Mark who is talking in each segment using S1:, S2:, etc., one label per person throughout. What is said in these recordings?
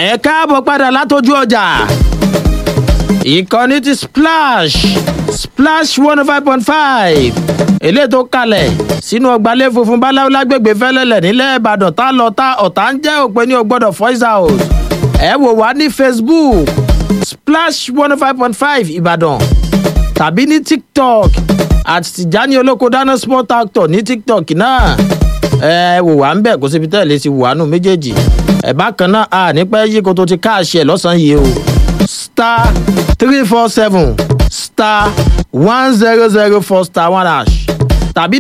S1: ẹ káàbọ̀ padà látọjú ọjà ìkànnì ti splash splash one oh five point five eléyìí tó kalẹ̀ sínú ọgbàlẹ̀ funfun báláwo lágbègbè fẹ́lẹ́lẹ̀ nílẹ̀ ìbàdàn tá lọ tá ọ̀tá ń jẹ́ òpin ní ògbọ́dọ̀ voice out ẹ wò wá ní facebook splash one oh five point five ìbàdàn tàbí ní tiktok àti tìjání olóko dáná sport actor ní tiktok náà ẹ wò wá ń bẹ̀ kó síbi tẹ́lẹ̀ ti wà nù méjèèjì ẹ bákan náà a nípẹ́ yí kó tó ti káàṣì ẹ̀ lọ́sàn-án yìí o star three four seven star one zero zero four star one hash tàbí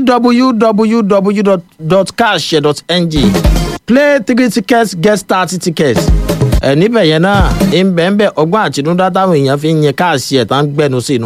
S1: www.cash.ng play three tickets get thirty tickets ẹ níbẹ̀ yẹn náà ń bẹ̀ ń bẹ̀ ọgbọ́n àtinúdá táwọn èèyàn fi ń yẹn káàṣì ẹ̀ tán gbẹnu sínú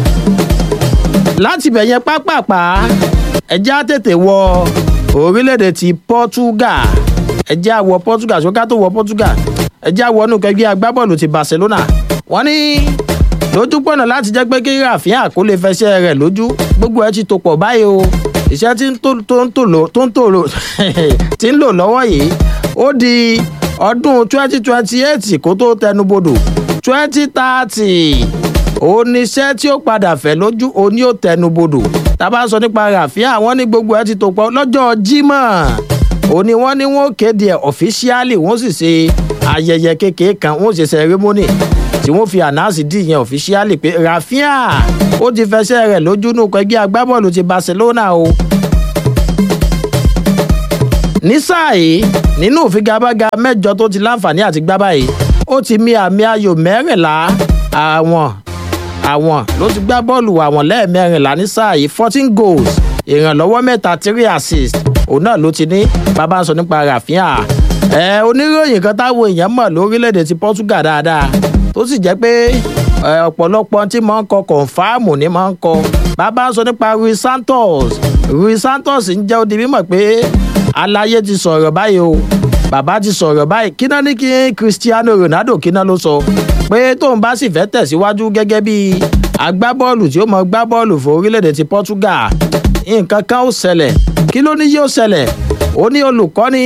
S1: láti bẹ̀ yẹn pápápá ẹjẹ́ á tètè wọ orílẹ̀-èdè ti portugal ẹjẹ́ á wọ portugal ṣóká tó wọ portugal ẹjẹ́ á wọ inú kẹgbẹ́ agbábọ́ọ̀lù ti barcelona wọ́n ní lójúpọ̀nà láti jẹ́ pé kí rafiha kó lè fẹsẹ̀ rẹ̀ lójú gbogbo ẹ̀ ti tò pọ̀ báyìí o iṣẹ́ tí tó ń tò lò tó ń tò lò tí ń lò lọ́wọ́ yìí ó di ọdún twenty twenty eight kó tó tẹnubodò twenty thirty oníṣẹ́ tí ó padà fẹ́ lójú oní ò tẹnubodò tábà sọ nípa ràfíà wọ́n ní gbogbo ẹ̀ ti tò pọ̀ lọ́jọ́ jímọ̀ òní wọ́n ní wọ́n kéde ẹ̀ ọ̀fíṣíálì wọ́n sì ṣe ayẹyẹ kékeré kan wọ́n ṣe sẹrẹ́mọ́nì tí wọ́n fi ànáàsì dì yẹn ọ̀fíṣíálì pé ràfíà ó ti fẹsẹ̀ rẹ̀ lójú nù ẹgbẹ́ agbábọ́ọ̀lù ti barcelona o ní sáà yìí nínú ìfigagbága mẹ́jọ tó ti láǹfààní àti gbá báyìí ó ti mi àmì ayò mẹ́rìnlá àwọn àwọn ló ti gbá bọ́ọ̀lù àwọn lẹ́ẹ̀mẹ́rìnlá ní sáà yìí fourteen goals ìrànlọ́wọ́ mẹ́ta three assist òun náà ló ti ní bàbá ń sọ nípa ràfíà ẹ oníròyìn kan táwọn èèyàn mọ̀ lórílẹ̀‐èdè ti portugal dáadáa tó sì jẹ́ pé ọ̀pọ̀lọpọ̀ tí máa ń kọ kọ̀ǹfàmù ni máa ń kọ bàbá ń sọ nípa rui santos rui santos ń jẹ́ odi mímọ̀ pé aláyé ti sọ̀rọ̀ báyìí o bàbá ti sọ̀rọ̀ báyìí kí náà ní kí cristiano ronaldo kí náà ló sọ pé tóun bá sì fẹ́ tẹ̀síwájú gẹ́gẹ́ bí agbábọ́ọ̀lù tí ó mọ gbá bọ́ọ̀lù fún orílẹ̀-èdè ti portugal nǹkan kan ó ṣẹlẹ̀ kí ló ní yóò ṣẹlẹ̀ ó ní olùkọ́ni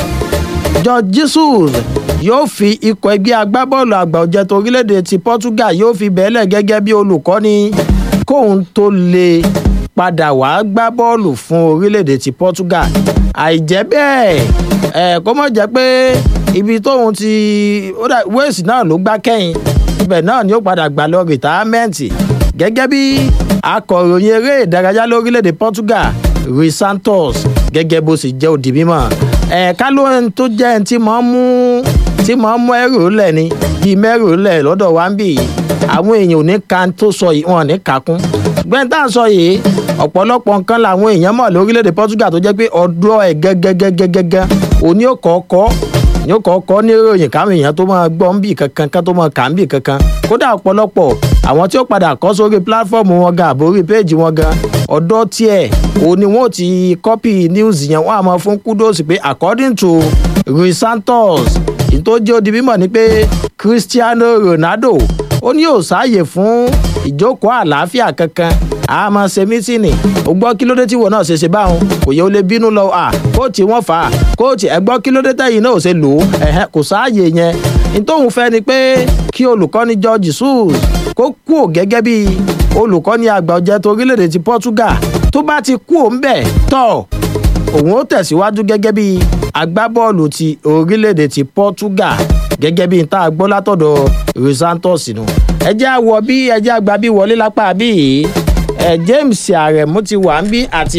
S1: george jesus yóò fi ikọ̀ ẹgbẹ́ agbábọ́ọ̀lù àgbà ọ̀jẹ̀ tó orílẹ̀-èdè ti portugal yóò fi bẹ́ẹ̀lẹ̀ gẹ́gẹ́ bí olùkọ́ni kóun tó lè padà wá gbá bọ́ọ̀lù fún orílẹ̀-èdè ti portugal àìjẹ́ bẹ́ẹ̀ ẹ̀ kó mọ̀ jẹ́ pé ibi tóun ti wales náà ló gbá kẹ́yìn ibẹ̀ náà ni ó padà gbà lọ rìtáámẹ́ǹtì gẹ́gẹ́ bí akọ̀ròyìn eré ìdárayá lórílẹ̀‐èdè portugal rui santos gẹ́gẹ́ bó sì jẹ́ òdì mímọ́ ẹ̀ka ló ń tó jẹ́ ẹni tí máa ń mú tí máa ń mú ẹrù lẹ̀ ni bíi mẹ́rù lẹ̀ lọ́dọ̀ wa ń bì yìí àwọn èèyàn ò ní ka tó sọ yìí wọn ò ní kàkún gbẹ́ntà sọ yìí ọ̀pọ̀lọpọ̀ nǹkan làwọn èèyàn mọ̀ lórílẹ̀‐èdè portugal tó jẹ́ pé ọdún ẹ̀ gẹ́gẹ́gẹ́gẹ́gẹ́ òní ò kọ́kọ́ ní ó kọ́kọ́ ní ìròyìn káwọn èèyàn tó máa gbọ́ ń bì kankan ká tó máa kà ń bì kankan kódà ọ̀pọ̀lọpọ̀ àwọn tí ó padà kọ́ sórí pílátífọ́ọ̀mù wọn gan àbórí péèjì wọn gan ọ̀dọ́ tiẹ̀ ò ní wọn ò ti kọ́pì news yẹn wọ́n á máa fún kúdòsì pé according to rui santos ìtòjì odi mímọ̀ ni pé cristiano ronaldo ó ní yóò sáàyè fún ìjókòó àlàáfíà kankan a máa ṣe mítìnì ó gbọ́ kí ló dé tí wọ́n náà ṣe ṣe báwọn kò yẹ ó lè bínú lọ à kóòtù wọn fà á kóòtù ẹ gbọ́ kí ló dé tẹ̀yìn náà ò ṣe lò ó ẹ̀hẹ́n kò sáàyè yẹn nítòhún fẹ́ ni pé kí olùkọ́ni george sus kó kú ò gẹ́gẹ́ bí olùkọ́ni àgbà ọ̀jẹ̀ tó orílẹ̀-èdè ti portugal tó bá ti kú ò ń bẹ̀ tọ̀ òun ó tẹ̀síwájú gẹ́gẹ́ bí agbábọ́ọ̀lù ti orílẹ̀-èdè ti portugal gẹ́gẹ́ bí n tá a gbọ́ látọ̀dọ̀ rosantos nù ẹ jẹ́ àwọ̀ bí ẹ jẹ́ àgbà bí wọlé lápá bí ẹ james aremu ti wà ń bí àti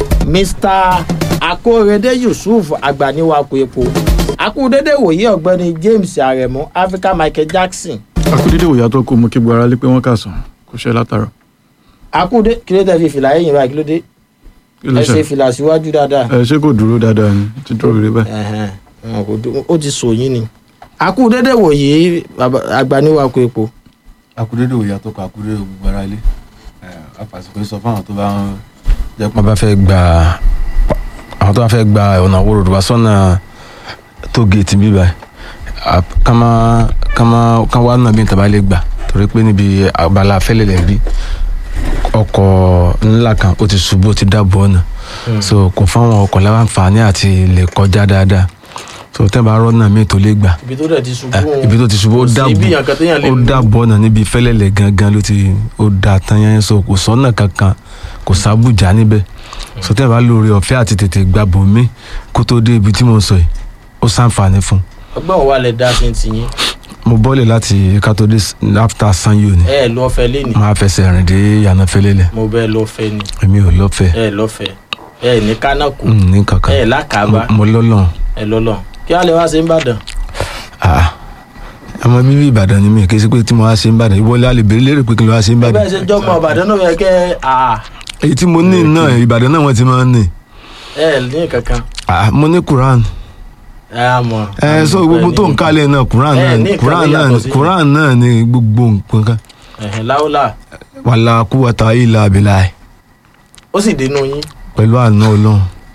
S1: mr akórèdé yusuf agbaniwako epo akúndédé wòye ọ̀gbẹ́ni james aremu africa michael jackson.
S2: akúndédé wòye àtọ́ kó mú kí gbọ́ ara lé pé wọ́n kà sàn kó ṣe látara.
S1: akúndé kí ló dé fi fìlà ẹ̀yìn báyìí kí ló dé ẹ ṣe fìlà síwájú dáadáa.
S2: ẹ ṣé kò dúró dáadáa ni ti dúró rere báyìí.
S1: ó ti sòyìn ni akúndédé wòye agbaniwako epo.
S3: akúndédé wòye àtọ́ kó akúndédé gbogbo ara lé àfàsìkò sọ fáwọn tó bá ń jẹ́ pé wọ́n bá fẹ́ gba àwọn tó bá fẹ́ gba ọ̀nà àwòrò wá sọ́nà tó géètì bíbá ká má ká má ká wá náà bí n tàbá lè gbà torí pé níbi abala afẹ́lẹ́lẹ̀ rí ọkọ̀ ńlá kan ó ti ṣubú ó ti dábò ọ̀nà so kò fáwọn ọkọ̀ láǹfààní àti lè kọjá dáadáa so tẹ́ bá rọ́nà míì tó lè gbà
S1: ibi tó dẹ̀ ti ṣubú
S3: Ah,
S1: òun
S3: ibi tó ti ṣubú ó
S1: kò sí
S3: dàbò
S1: ibi yàn kan téèyàn lè
S3: ó
S1: lù.
S3: dàbọ̀ náà níbi fẹ́lẹ́lẹ̀ gangan ló ti ó da tán yẹn so kò sọ́nà kankan kò sábùjá níbẹ̀ so tẹ́ bá lóore ọ̀fẹ́ àti tètè gbà bòmí kó tó dé ibi tí mo sọ yìí ó sàǹfààní fún
S1: ọgbọ́n wo wà lẹ dá sí ti yín
S3: mo bọ́lẹ̀ láti kátó dé s- after sanyo ni
S1: ẹ ẹ lọ́fẹ̀ẹ́ lẹ́nìí
S3: máa fẹsẹ̀ rìn dé yànnà fẹ́lẹ́lẹ̀
S1: mo bẹ́ẹ̀ lọ́fẹ̀ẹ́ ni
S3: èmi ò lọ́fẹ̀ẹ́
S1: ẹ ẹ lọ́fẹ̀ẹ́ ẹ ẹ ní kánákù
S3: Mm, ní kankan
S1: ẹ ẹ lákàbá
S3: mo lọ́lọ́run
S1: ẹ lọ́lọ́ kí wàá lè wá sí ìbàdàn
S3: ah ọmọ bíbí ìbàdàn ni mi kì í ṣe pé tí mo wá sí ìbàdàn ìwọlé àlèbèrè lérè pé kí n lọ wá sí ìbàdàn
S1: bẹ́ẹ̀ ṣe jọ́mọ ìbàdàn náà yẹ kẹ́ à
S3: èyí tí mo ní náà ìbàdàn náà wọ́n ti máa ń ní
S1: ẹ ẹ ní kankan
S3: ah mo ní quran
S1: ẹ á mọ̀.
S3: ẹ so gbogbo tó ń kálẹ̀ náà quran
S1: Ẹ
S3: náà
S1: ní
S3: ni
S1: nǹkan
S3: quran
S1: tó
S3: náà
S1: yàtọ̀
S3: ni
S1: sí.
S3: quran náà ni gbogbo nǹkan kan
S1: ẹ̀hìn láwùlà
S3: wàlá kúwàtà ilà abilà
S1: ó sì dénú yín
S3: pẹ̀lú àná ọlọ́run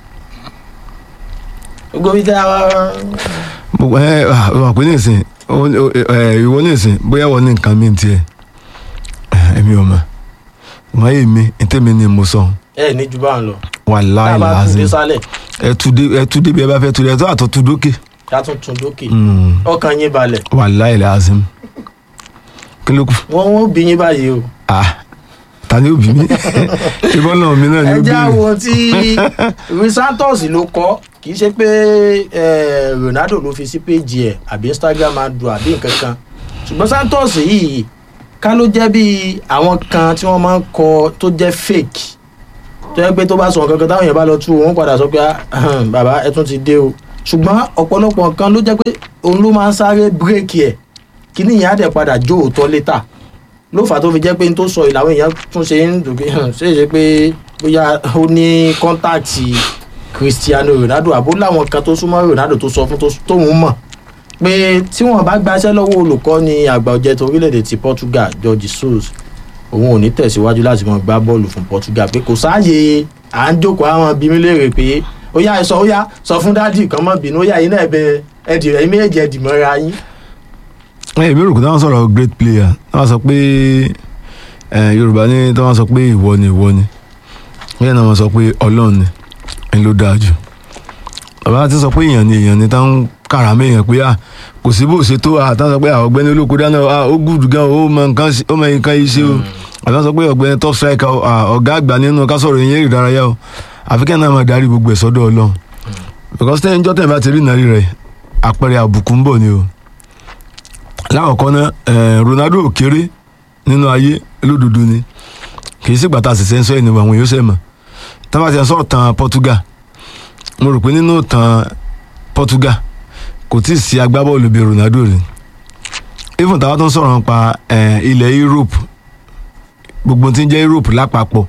S1: gbogbo bí dáa wá
S3: gbogbo ẹ ah, wà pé nísìn ó- ó- ẹ, ìwọ nísìn bóyá wọ́n ní nǹkan mi tiẹ̀ ẹ, èmi ò mọ̀ wọ́n yé mi ntẹ́mi ni mo sọ
S1: ẹ ní ju báwọn lọ
S3: wàlá
S1: tá a bá tún dé
S3: ìlàzín
S1: sálẹ̀
S3: ẹ tú dé ẹ tú débi ẹ bá fẹ́ tú dé ẹ tó àtọ́ tú dókè
S1: ká tún tún dókè
S3: Mm,
S1: ọkàn yín balẹ̀
S3: wàlá ìlàzín kí ló kù
S1: wọ́n wọ́n bí yín báyìí o.
S3: ah ta ni ó bí mi ìbọn náà mi náà ni
S1: ẹ
S3: ó bí
S1: jẹ́
S3: mi
S1: àwọn tí Luis Santos ló kọ́ kì í ṣe pé eh, Ronaldo ló fi sí péjì ẹ̀ àbí Instagram adùn àbí nǹkan kan ṣùgbọ́n Santos yìí ká ló jẹ́ bí àwọn kan tí wọ́n máa ń kọ tó jẹ́ fake tó yẹ pé tó bá sọ nǹkan kan táwọn èèyàn bá lọ tú wọn padà sọ pé "Ah, bàbá ẹ tún ti dé o ṣùgbọ́n ọ̀pọ̀lọpọ̀ nǹkan ló jẹ́ pé òun ló máa ń sáré bírèkì ẹ̀ kí nìyẹn á dẹ̀ padà jó òótọ́ létà ló fà á tó fi jẹ́ pé n tó sọ ìlàwọ̀ èèyàn tún ṣe ń dùn pé hàn, ṣe é ṣe pé bóyá ó ní kọ́ńtáàtì Cristiano Ronaldo àbó láwọn kan tó súnmọ́ Ronaldo tó sọ fún tó- tóun mọ̀ pé tí wọ́n bá gbaṣẹ́ lọ́wọ́ olùkọ́ni àgbà ọ̀jẹ̀ tó orílẹ̀-èdè ti Portugal Jorge Jesus òun ò ní tẹ̀síwájú láti mọ gbá bọ́ọ̀lù fún Portugal pé kò sáàyè à ń jókòó àwọn bí mi léèrè pé ó yá ẹ sọ ó yá sọ fún dádì kan mọ́ bínú ó yá yín náà ẹ bẹ ẹdì rẹ méjèèjì ẹdì mọ́ra yín
S3: ẹ ìbéèrè kò táwọn sọ̀rọ̀ great player táwọn sọ pé ẹ yorùbá ní táwọn sọ pé ìwọ ni ìwọ ni bẹ́ẹ̀ náà wọ́n sọ pé ọlọ́run ni ẹni ló dáa jù bàbá ti sọ pé èèyàn ni èèyàn ni táwọn kàrà mẹ́yàn pé à kò sí bó ṣe tó à táwọn sọ pé àwọn ọ̀gbẹ́ni olóko dáná à ó gùdù gan ó mọ nǹkan ṣe- ó mọ nǹkan yìí ṣe o àbí wọ́n sọ pé ọ̀gbẹ́ni top striker à ọ̀gá àgbà nínú ká sọ̀rọ̀ ìyẹn ìdárayá o àfikẹ́ náà máa darí gbogbo ẹ̀ sọ́dọ̀ ọlọ́run because tẹ́yìn jọ́ tẹ́yìn bá ti rí ìnárí rẹ̀ àpẹẹrẹ àbùkù ń bọ̀ ni o lákọ̀ọ́kọ́ náà eh, Ronaldo ò kéré nínú ayé lódodo ni kì í sì gbàtà àṣìṣe ń sọ ènìyàn àwọn yóò ṣe mọ̀ tábà ti ń sọ̀rọ̀ tàn Portugal mo rò pé nínú tàn Portugal kò tí ì sí agbábọ́ọ̀lù bíi Ronaldo rí even táwa tó ń sọ̀rọ̀ nípa eh, ilẹ̀ Europe gbogbo tí ń jẹ́ Europe lápapọ̀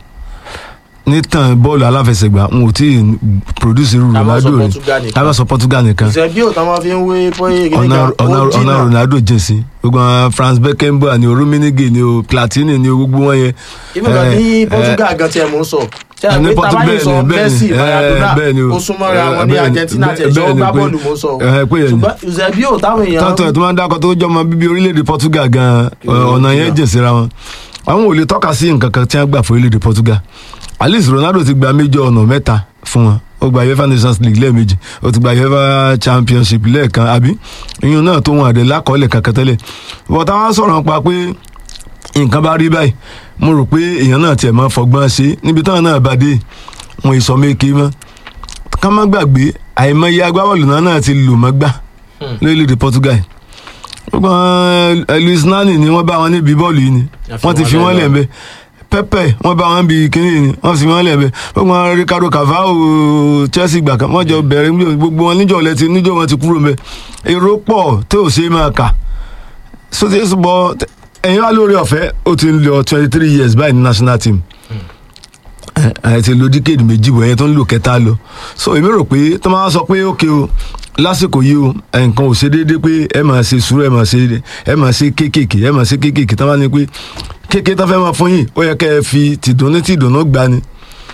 S3: ní tàn bọ́ọ̀lù aláfẹsẹ̀gbá n ò tí ì produce irú
S1: Táwa sọ
S3: Ronaldo rí
S1: Portugal nìkan.
S3: tábà sọ Portugal nìkan
S1: ìṣẹ́bí ò tán máa fi ń wé pọ́yé
S3: ọ̀nà
S1: gíga
S3: ọ̀nà
S1: ó
S3: ọ̀nà
S1: jìnnà
S3: Ronaldo jìn sí gbogbo àwọn Franz Beckenbauer ni o Rummenigge ni o Platini ni o gbogbo wọn yẹn.
S1: ìmọ̀ kan ní
S3: Eh,
S1: Portugal gan tiẹ̀ mò ń sọ ṣé
S3: ní
S1: àgbẹ̀
S3: Portu-
S1: tabayi sọ
S3: bẹ́ẹ̀ ni,
S1: Messi
S3: bẹ́ẹ̀ ni,
S1: Maradona
S3: eh, bẹ́ẹ̀ ni o.
S1: ó súnmọ́ra
S3: Eh,
S1: wọn ní
S3: bẹ́ẹ̀ ni,
S1: Argentina
S3: bẹ́ẹ̀-
S1: tiẹ̀ ṣọ́
S3: bẹ́ẹ̀ ni
S1: gbá
S3: pé-
S1: bọ́ọ̀lù mò ń sọ
S3: eh, pé yẹn ni.
S1: ṣùgbọ́n ìṣẹ́bí ò táwọn èèyàn
S3: tọ́tọ̀ ẹ̀ tó máa ń dákọ̀ tó jọmọ bíbí orílẹ̀-èdè Portugal gan
S1: Kí ló
S3: ọ̀nà
S1: jìnnà?
S3: yẹn jìn síra wọn. àwọn ò lè tọ́ka sí nǹkan kan tí wọ́n gbà fún orílẹ̀-èdè Portugal at least Ronaldo ti gba méjọ ọ̀nà mẹ́ta fún wọn ó gba UEFA Nations League lẹ́ẹ̀mejì ó ti gba UEFA Championship lẹ́ẹ̀kan àbí ìyún náà tó wọn àdé lákọọ́lẹ̀ kankan tẹ́lẹ̀ bọ́tà wọn sọ̀rọ̀ nípa pé nǹkan bá rí báyìí mo rò pé èèyàn náà tiẹ̀ máa fọgbọ́n ṣe níbi táwọn náà bá dé wọn ìsọ méke mọ́ ká má gbàgbé àìmọye agbábọ́ọ̀lù náà náà ti lù mọ́ gbà lórílẹ̀‐èdè Portugal gbogbo àwọn, eh, Luis Nani ni wọ́n bá wọn níbi bọ́ọ̀lù yìí ni
S1: Ẹ fi
S3: wọ́n ti
S1: wọ́n
S3: fi wọ́n
S1: lẹ̀
S3: lẹ̀
S1: lọ.
S3: ń bẹ Pepe wọ́n bá wọn bí kínní yìí ni wọ́n fi wọ́n lẹ̀ ń bẹ gbogbo àwọn Ricardo Carvalho Chelsea gbà kan wọ́n jọ bẹ̀rẹ̀ níjọ́- gbogbo wọn níjọ́ lẹ́tì níjọ́ wọn ti kúrò ń bẹ èrò pọ̀ tó ò ṣe é máa kà sóde bọ ẹ̀yin wá lórí ọ̀fẹ́ ó ti ń lọ twenty three years báyìí ní national team ẹ ti lo díkèdì méjì bọ̀ yẹn tó ń lò kẹta lọ so èmi rò pé tó máa sọ pé ókè o lásìkò yìí o nǹkan ò ṣe déédéé pé ẹ máa ṣe sùúrù ẹ máa ṣe ẹ máa ṣe kéékèèké ẹ máa ṣe kéékèèké tó máa ní pé kéékèé tó fẹ́ máa fún yìí ó yẹ kẹ́ ẹ fi tìdùnnú tìdùnnú gbà ni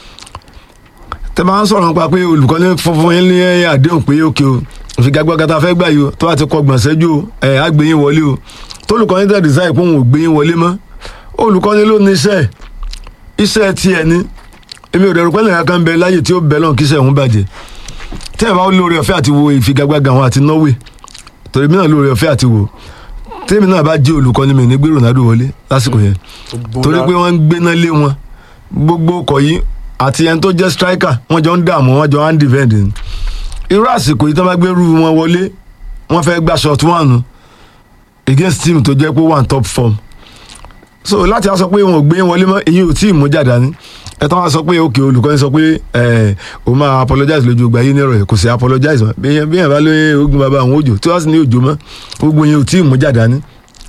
S3: tẹ máa ń sọ̀rọ̀ nípa pé olùkọ́ni fúnfún yín ní àdéhùn pé ókè o ìfigagbága tá a fẹ́ gbà yìí o tó bá ti kọ gbọ̀nsẹ́jú o ẹ̀ á gbé yín wọlé o tólùkọ́ni tẹ̀ dísáì pé òun ò gbé yín wọlé mọ́ olùkọ́ni ló ní iṣẹ́ iṣẹ́ tiẹ̀ ni èmi ò dẹ̀rù pé nìkan kan bẹ láyè tí ó bẹ lọ́n kíṣẹ́ òun bàjẹ́ tẹ́ ẹ̀ bá lóore ọ̀fẹ́ àti wo ìfigagbága wọn àti Norway torí mi náà lóore ọ̀fẹ́ àti wo tèmi náà bá jẹ́ olùkọ́ni mi ní gbé Ronaldo wọlé lásìkò yẹn torí pé wọ́n ń gbéná lé wọn gbogbo ọkọ̀ yìí àti ẹni tó jẹ́ striker wọ́n jọ ń dààmú wọ́n jọ ń defend ni irú àsìkò yìí tó bá gbé rú wọn wọlé wọ́n fẹ́ gbà shot one against team tó jẹ́ pé one top form so láti wá sọ pé wọn ò gbé wọlé mọ́ èyí ò tí ì mú jáde ní ẹ tán wá sọ pé òkè olùkọ́ni sọ pé ẹ o máa apologize lójú ìgbà yìí nírọ̀ yìí kò sí apologize mọ́ bí yẹn bí yẹn bá lóye ogun bàbá àwọn òjò tí wọ́n sì ní òjò mọ́ gbogbo yẹn ò tí ì mú jáde ní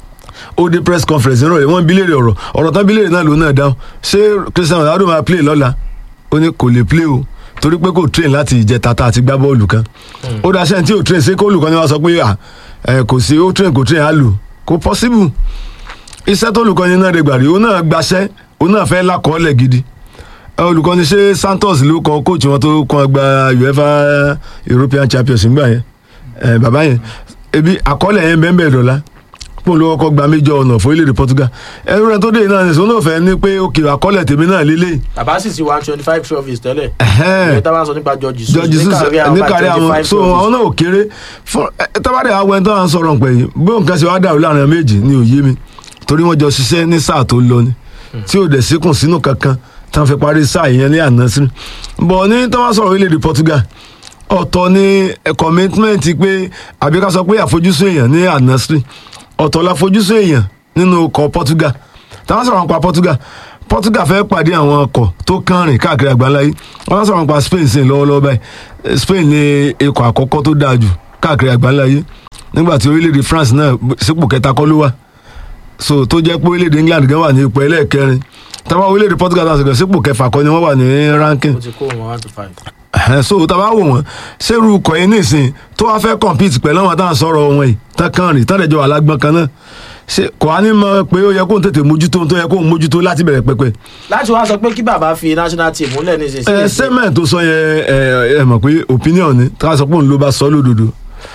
S3: ó dé press conference nírọ̀ yìí wọ́n bí léèrè ọ̀rọ̀ ọ̀rọ̀ tán bí léèrè náà ló náà dáhùn ṣé Cristiano Ronaldo máa play lọ́la ó ní kò lè play o torí pé kò train láti ìjẹta tá a ti gbá bọ́ọ̀lù kan ó dá sẹ́yìn tí ò train ṣé kó olùkọ́ni wá sọ pé à ẹ kò sí ó train kò train á lò kò possible iṣẹ́ tó olùkọ́ni náà rẹ̀ gbàrí ó náà gbaṣẹ́ ó náà fẹ́ lákọọ́lẹ̀ gidi Ẹ, olùkọ́ni ṣé Santos ló kọ kóòtù wọn tó kọ́ gba UEFA European Champions nígbà yẹn ẹ, bàbá yẹn ebi àkọọ́lẹ̀ yẹn bẹ́ẹ̀ bẹ́ẹ̀ dọ̀la pọ́n ló kọ́kọ́ gba méjọ ọ̀nà fún orílẹ̀-èdè Portugal ẹrú rẹ tó dé náà nìṣó náà fẹ́ ní pé òkè àkọọ́lẹ̀ tèmi náà lélẹ̀
S1: bàbá sì ti one twenty five trophies tẹ́lẹ̀
S3: Ẹ̀hẹ́n.
S1: ìyẹn tá a bá sọ nípa George Jesus
S3: George Jesus ní kárí àwọn
S1: five
S3: so àwọn náà ò kéré fún ẹ, tábàdé àwọn ẹni tó à ń sọ̀rọ̀ pẹ̀ yìí bí nǹkan ṣe wá dàrú láàrin àwọn méjì ni òye mi torí wọ́n jọ ṣiṣẹ́ ní sáà tó lọ ni tí ò dẹ̀ síkùn sínú kankan tí wọ́n fi parí sáà yẹn ní àná sí bọ̀ ní tó wá sọ̀rọ̀ orílẹ̀-èdè Portugal ọ̀tọ̀ ni ẹ, commitment pé àbí ká sọ pé àfojúsùn èèyàn ní àná sí ọ̀tọ̀ la fojúsùn èèyàn nínú ọkọ̀ Portugal táwọn sọ̀rọ̀ nípa Portugal Portugal fẹ́ pàdé àwọn ọkọ̀ tó kànrìn káàkiri àgbáńlá yìí wọ́n sọ̀rọ̀ nípa Spain sí lọ́wọ́lọ́wọ́ báyìí Eh, Spain ni ikọ̀ àkọ́kọ́ tó dáa jù káàkiri àgbáńlá yìí nígbà tí orílẹ̀-èdè France náà sípò kẹta kọ́ ló wà so tó jẹ́ pé orílẹ̀-èdè England gan wà ní ipò ẹlẹ́ẹ̀kẹrin táwọn orílẹ̀-èdè Portugal náà sọ̀rọ̀ sípò kẹfà kọ́ ni wọ́n wà ní ranking
S1: ó ti kó wọn one to five.
S3: Ẹ̀hẹ́n, so tá a bá wò wọ́n ṣerú ikọ̀ yìí nísìn tó wá fẹ́ compete pẹ̀lú àwọn táwọn sọ̀rọ̀ wọn yìí tán kàn rìn tán dẹ̀jọ́ alágbọ́n kan náà ṣe kò á ní mọ̀ pé ó yẹ kó ń tètè mójútó ohun tó yẹ kó ń mójútó láti bẹ̀rẹ̀ pẹpẹ
S1: láti wá sọ pé kí bàbá fi national team múlẹ̀ ní
S3: ẹ
S1: ìsinsìnyí
S3: sẹ́mẹ̀ tó sọ yẹn ẹ ẹ mọ̀ pé opinion ni tá a sọ pé òun ló bá sọ lódodo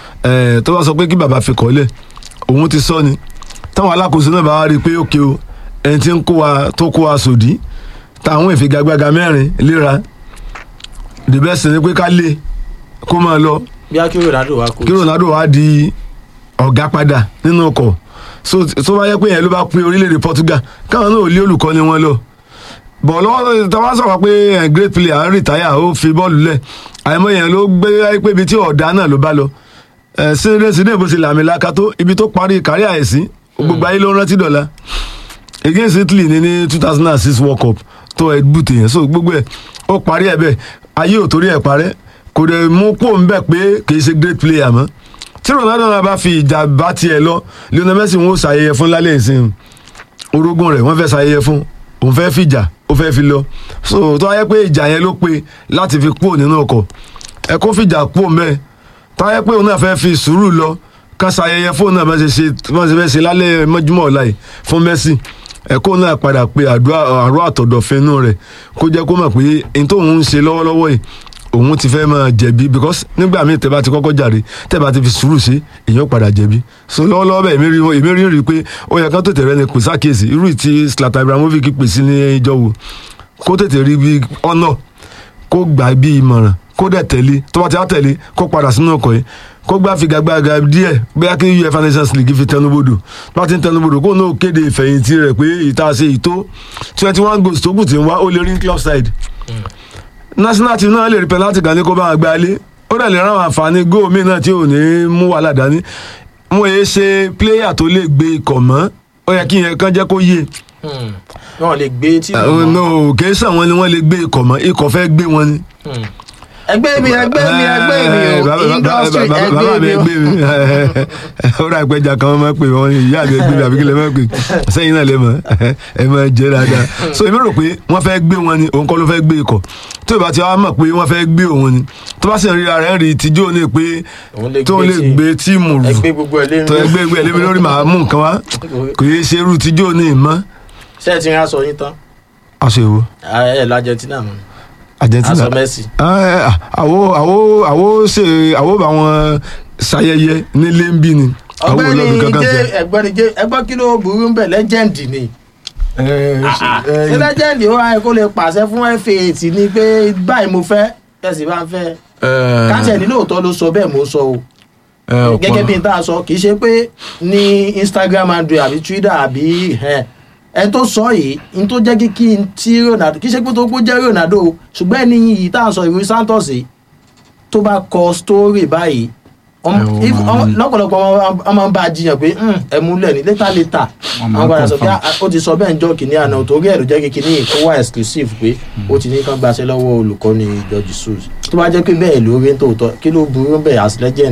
S3: ẹ tó bá sọ pé kí bàbá fi kọ́lẹ̀ òun ti sọ ni táwọn alákòóso náà bá wá rí i pé òkè o ẹni tí ń kó wa tó kó wa sòdí táwọn ìfigagbága mẹ́rin léra the best ni pé ká lé kó máa lọ
S1: bí akérò Ronaldo wá kó
S3: kí Ronaldo wá di ọ̀gá padà nínú ọkọ̀ so tó bá yẹ pé yẹn ló bá pín orílẹ̀-èdè Portugal káwọn náà ò lé olùkọ́ni wọn lọ bọ̀ lọ́wọ́ táwọn sọ̀rọ̀ pé eh, great player rìtáyà ó fi bọ́ọ̀lù lẹ̀ àìmọ̀ yẹn ló gbé pé ibi tí ọ̀dà náà ló bá lọ síndé síndé bó ti làmì laka tó ibi tó parí kárí àìsí gbogbo ayé ló ń rántí dọ̀la against Italy ní ní two thousand and six World Cup tó ẹ̀ bùtì yẹn so gbogbo ẹ̀ ó parí ẹ̀ bẹ́ẹ̀ ayé ò torí ẹ̀ parẹ́ kò dẹ̀ mú kó ń bẹ̀ pé kì í ṣe great player mọ́ tí Ronaldo náà bá fi ìjà bá tiẹ̀ lọ Lionel Messi wọn ó ṣàyẹyẹ fún lálẹ́ ìsìn orogún rẹ̀ wọ́n fẹ́ ṣàyẹyẹ fún òun fẹ́ fìjà ó fẹ́ fi lọ so tó wáyé pé ìjà yẹn ló pe láti fi kúrò nínú ọkọ̀ ẹ kó fìjà kúrò mẹ́ẹ̀ tó wáyé pé òun náà fẹ́ fi sùúrù lọ ká ṣàyẹyẹ fóun náà bá ṣe ṣe bá ṣe fẹ́ ṣe lálẹ́ mọ́júmọ́ ọ̀la yìí fún Messi ẹ kó náà padà pe àdúrà àrò àtọ̀dọ̀fínú rẹ̀ kó jẹ́ kó mọ̀ pé n tóun ń ṣe lọ́wọ́lọ́wọ́ yìí òun ti fẹ́ máa jẹ̀bi because nígbà míì tẹ́ bá ti kọ́kọ́ jàre tẹ́ bá ti fi sùúrù ṣe èèyàn padà jẹ̀bi so lọ́wọ́lọ́wọ́ bẹ́ẹ̀ èmi rí èmi rí rí pé ó yẹ kán tètè rẹ ni kò sákèsì irú ìtì Zlatan Ibrahimovic pè sí ní ìjọ wo kó tètè rí bí ọ̀nà kó gbà bí ìmọ̀ràn kó dẹ̀ tẹ̀lé tó bá ti á tẹ̀lé kó padà sínú ọkọ̀ yìí kó gbá figagbága díẹ̀ bóyá kí UEFA Nations League fi tẹnubodò bá ti ń tẹnubodò kó náà kéde ìfẹ̀yìntì rẹ̀ pé ìta ṣe ìtó twenty one goals tó kù tí ń wá ó lè rí club side national team náà lè rí penalty kan ní kó bá wọn gbá lé ó dẹ̀ lè ráwọn àǹfààní góò míì náà tí ò ní mú wàhálà dání mo yẹ ṣe player tó lè gbé ikọ̀ mọ́ ó yẹ kí yẹn kán jẹ́ kó yé
S1: wọn lè gbé tí.
S3: no kì í sàn wọn ni wọ́n lè gbé ikọ̀ mọ́ ikọ̀ fẹ́ gbé wọn ni
S1: ẹgbẹ́ mi ẹgbẹ́ mi ẹgbẹ́ mi o industry ẹgbẹ́ mi o.
S3: ó rà ìpẹjà kan máa pè wọn ìyá mi ẹgbẹ́ mi àbí kí lè máa pè sẹ́yìn náà lè mọ̀ ẹ máa jẹ́ dáadáa so èmi rò pé wọ́n fẹ́ gbé wọn ni òun kọ́ ló fẹ́ gbé ikọ̀ tó ìbá ti wá mọ̀ pé wọ́n fẹ́ gbé òun ni tó bá sì ń ríra rẹ̀ ń rí tíjọ́ ní pé tó lè gbé tíìmù rù
S1: ẹgbẹ́ gbogbo ẹ̀ lémi
S3: tó ẹgbẹ́ ẹgbẹ́ lémi lórí màá mú nǹkan wá kò yé ṣe irú tíjọ́ ní ìmọ̀.
S1: ṣé ẹ ti rán aṣọ yín tán.
S3: aṣọ èwo.
S1: ẹ lọ Argentina mọ
S3: argentina
S1: aṣọ Messi.
S3: àwo àwo àwo ṣe àwo bá wọn ṣayẹyẹ nílé ń bí ni. àwo
S1: ọ̀gbẹ́ni
S3: olóògbé kankan
S1: jẹ
S3: tẹ.
S1: ẹ̀gbẹ́ni jẹ ẹgbẹ́ kí ló burú ń bẹ lẹ́jẹ̀ndì ni ṣé lẹ́jẹ̀ndì ó wáyé kó lè pàṣẹ fún fa tì ní pé báyìí mo fẹ́ tẹ̀sí bá ń fẹ́
S2: Eh,
S1: káàtì ẹni lóòótọ́ ló sọ bẹ́ẹ̀ mo sọ o
S2: eh, ọ̀pọ̀-
S1: gẹ́gẹ́ bí n tá a sọ kì í ṣe pé ní instagram android àbí twitter àbí ẹ ẹ tó sọ yìí n tó jẹ́ kí kí n tí ronaldo kì í ṣe pé tó kó jẹ́ ronaldo o ṣùgbọ́n ẹni yìí tá a sọ ìwé santos yìí tó bá kọ story báyìí ọm-
S2: Ẹ wo
S1: if-
S2: máa ń-
S1: ọm- lọ́pọ̀lọpọ̀ ọmọ- ọmọ ń bá a jiyàn pé "Hmm, ẹ múlẹ̀ ní létà létà
S2: Wọ́n máa
S1: àwọn
S2: ń
S1: padà sọ pé
S2: confirm.
S1: "Ah, ó ti sọ bẹ́ẹ̀ ń jọ kìíní àná torí ẹ̀ ló jẹ́ kí kìíní kó wá exclusive pé ó ti ní kán gbaṣẹ́ lọ́wọ́ olùkọ́ni george sus tó bá jẹ́ pé bẹ́ẹ̀ ló rí tòótọ́ kí ló burú bẹ́ẹ̀ as legend.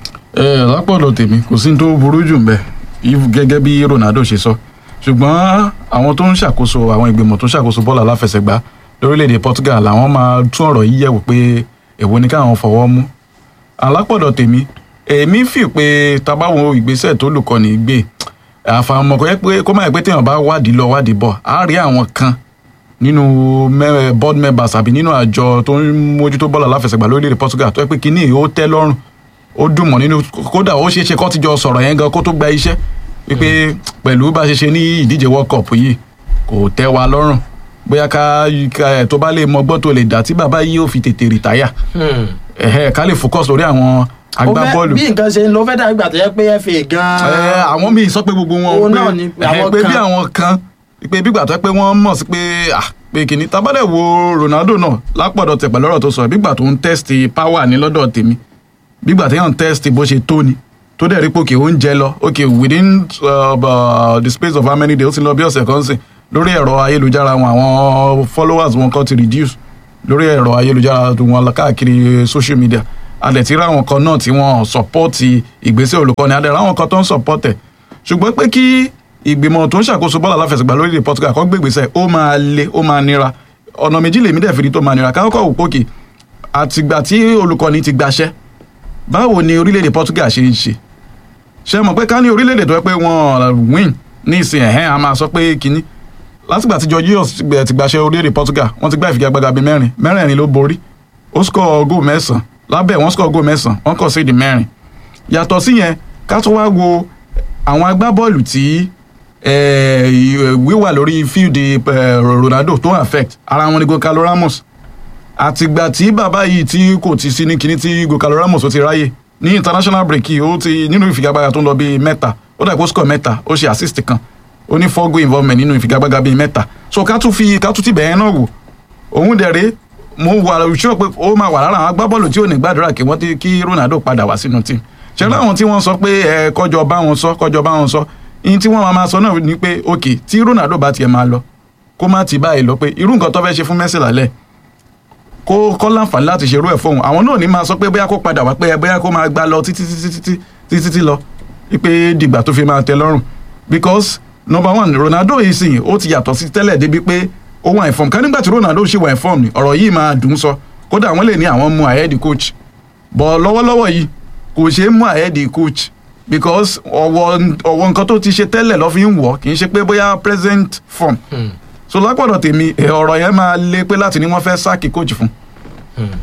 S2: ẹ lápọ̀dọ̀ tèmi kò sí ní tó burú jù mbẹ́ if gẹ́gẹ́ bí Ronaldo ṣe sọ ṣùgbọ́n àwọn tó ń ṣàkóso àwọn ìgbìmọ̀ tó ń ṣàkóso bọ́ọ̀lù aláfẹsẹ̀gbá lórílẹ̀‐èdè Portugal làwọn máa tún ọ̀rọ̀ yìí yẹ̀wò pé èwo ni káwọn fọwọ́ mú alápọ̀dọ̀ tèmi èmi fi pé tabawo ìgbésẹ̀ tó lùkọ́ni gbé àfàmọ́ kò yẹ pé kó má yẹ pé téèyàn bá wádìí lọ wádìí bọ̀ á rí àwọn kan nínú mẹ- board members àbí nínú àjọ tó ń mójútó bọ́ọ̀lù aláfẹsẹ̀gbá lórílẹ̀‐èdè Portugal tó yẹ pé kínní ó tẹ́ lọ́rùn ó dùn mọ́ nínú kódà ó ṣeé ṣe kó ti jọ sọ̀rọ̀ yẹn gan kó tó gba iṣẹ́ wípé pẹ̀lú bá a ṣe ṣe ní ìdíje world cup yìí kò tẹ́ wa lọ́rùn bóyá ká ká- tó bá lè mọgbọ́n tó lè dá tí bàbá yìí ó fi tètè rìtáyà ẹ̀hẹ́ ká lè focus lórí àwọn agbábọ́ọ̀lù
S1: bí nǹkan ṣe ń lọ fẹ́ dàbí gbà tó yẹ pé fa
S2: ẹ
S1: gan-an.
S2: àwọn míì sọ pé gbogbo wọn
S1: Òun
S2: pé
S1: náà ni
S2: ẹ,
S1: àwọn
S2: pé bí
S1: kan.
S2: àwọn kan pé bígbà tó yẹ pé wọ́n mọ̀ sí pé ah pé kìíní tábàdẹ̀ wo Ronaldo náà lápọ̀dọ̀ tẹ̀ pẹ̀lú ọ̀rọ̀ tó sọ bígbà tó ń test power ní lọ́dọ̀ tèmi bígbà tó yàn ń test bó ṣe tó ni tó dẹ̀ rí pé òkè oúnjẹ lọ òkè within uh, uh, the space of how many days ó ti lọ bí ọ̀sẹ̀ kan sìn lórí ẹ̀rọ ayélujára wọn àwọn followers wọn kan ti reduce lórí ẹ̀rọ ayélujára wọn káàkiri social media adẹ̀ ti rí àwọn kan náà tí wọ́n sọ̀pọ́ọ̀tì ìgbésẹ̀ olùkọ́ni adẹ̀ ráwọn kan tó ń sọ̀pọ́ọ̀tẹ̀ ṣùgbọ́n pé kí ìgbìmọ̀ tó ń ṣàkóso bọ́ọ̀lù aláfẹsẹ̀gbá lórílẹ̀ Portugal kó gbégbèsẹ̀ ó máa le ó máa nira ọ̀nà méjì lèmi dẹ̀ fi rí tó máa nira kákọ́ wò pókè àtìgbà tí olùkọ́ni ti gbaṣẹ́ báwo ni orílẹ̀-èdè Portugal ṣe ń ṣe ṣe mọ̀ pé ká ní orílẹ̀-èdè tó yẹ pé wọ́n win ní ìsìn ẹ̀hẹ́n a máa sọ pé kínní látìgbà tí Jorginho ti gbaṣẹ́ orílẹ̀-èdè Portugal wọ́n ti gbá ìfigagbága bíi mẹ́rin mẹ́rẹ̀ẹ̀rin ló borí ó score góò mẹ́sàn-án lábẹ́ wọ́n score góò mẹ́sàn-án wọ́n kọ̀ sí ìdí mẹ́rin yàtọ̀ sí yẹn ká tó wá wo àwọn agbábọ́ọ̀lù tí eh, wíwà lórí field eh, Ronaldo tó affect ara wọn ni Gonçalo Ramos àtìgbà tí bàbá yìí tí kò ti sí ní kinní tí Gonçalo Ramos ó ti ráyè ní international break yìí ó ti nínú ìfigagbága tó ń lọ bíi mẹ́ta ó dàgbò score mẹ́ta ó ṣe assist kan ó ní four goal involvement nínú ìfigagbága bíi mẹ́ta so ká tún fi ká tún ti bẹ̀yẹn náà wò òun dẹ̀rẹ́ mo wà sure pé ó máa wà lára àwọn agbábọ́ọ̀lù tí ò ní gbàdúrà kí wọ́n ti kí Ronaldo padà wá sínú team ṣe láwọn tí wọ́n sọ pé ẹ kọjọ bá wọn sọ kọjọ bá wọn sọ ihun tí wọ́n máa sọ náà ni pé ok tí Ronaldo bá tiẹ̀ máa lọ kó má ti báyìí lọ pé irú nǹkan tó fẹ́ ṣe fún Messi lálẹ́ kó kọ́ láǹfààní láti ṣerú ẹ̀ fóun àwọn náà ní máa sọ pé bóyá kó padà wá pé bóyá kó máa gbá lọ títí títí títí títí títí lọ wípé dìgbà tó fi máa tẹ́ lọ́rùn because number one Ronaldo yìí sìn ó ti yàtọ̀ sí tẹ́lẹ̀ débi pé ó wà inform ká nígbà tí Ronaldo ṣì wà inform ni ọ̀rọ̀ yìí máa dùn sọ kódà wọ́n lè ní àwọn mú ahead coach bọ̀ lọ́wọ́lọ́wọ́ yìí kò ṣeé mú ahead coach because ọwọ́ ọwọ́ nǹkan tó ti ṣe tẹ́lẹ̀ lọ́ fi ń wọ̀ kì í ṣe pé bóyá present form so lápọ̀dọ̀ tèmi ọ̀rọ̀ yẹn máa lé pé láti ní wọ́n fẹ́ sáàkì coach fún